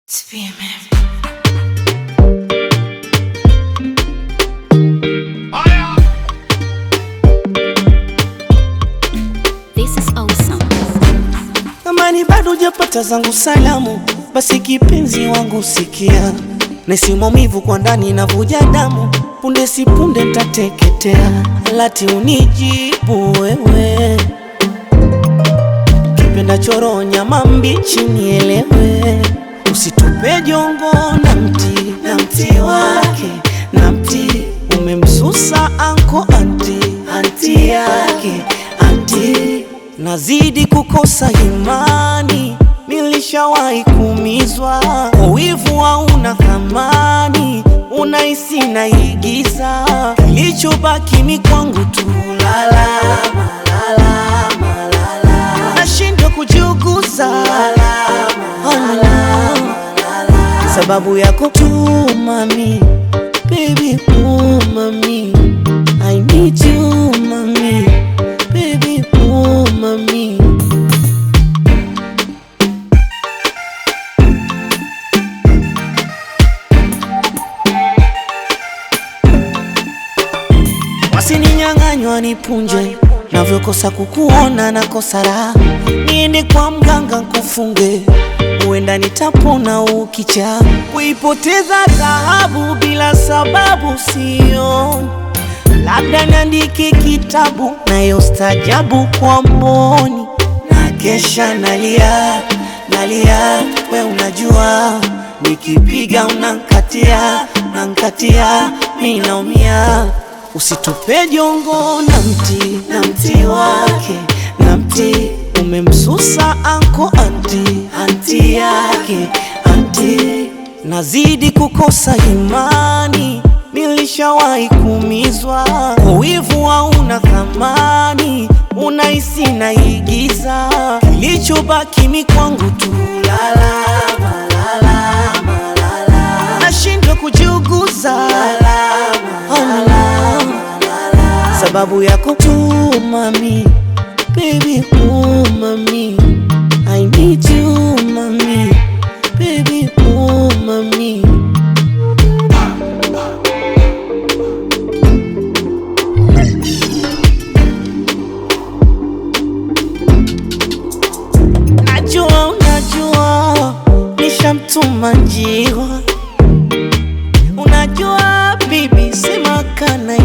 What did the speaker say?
This is awesome. Kama ni bado hujapata zangu salamu, basi kipenzi wangu sikia, nahisi maumivu kwa ndani navuja damu, punde si punde ntateketea, lati unijibu wewe, kipenda choro nyama mbichi nielewe, usitupe jongo na mti na mti wake na mti umemsusa anko anti anti yake anti nazidi kukosa imani, nilishawahi kuumizwa kwa wivu, hauna thamani, unahisi naigiza, kilichobaki ni kwangu tu lalama, lalama, lalama. nashindwa kujiuguza lalama, sababu yako tu mami, baby oh mami, I need you mami, baby oh mami. Wasininyang'anywa nipunje, navyokosa kukuona nakosa raha, niende kwa mganga nkufunge, huenda nitapona ukicha. Kuipoteza dhahabu bila sababu sioni, labda niandike kitabu nayo stajabu kwa mboni, na kesha nalia nalia, we unajua nikipiga unankatia nankatia, mi naumia Usitupe jongo na mti na mti wake na mti umemsusa anko anti anti yake anti, nazidi kukosa imani, nilishawahi kuumizwa kwa wivu, hauna thamani, unahisi naigiza, kilichobaki ni kwangu tu lalama, lalama, lalama. nashindwa kujiuguza lalama, sababu yako tu mami, baby oh mami, I need you mami, baby oh mami. Najua unajua nishamtuma njiwa, unajua bibi sema kana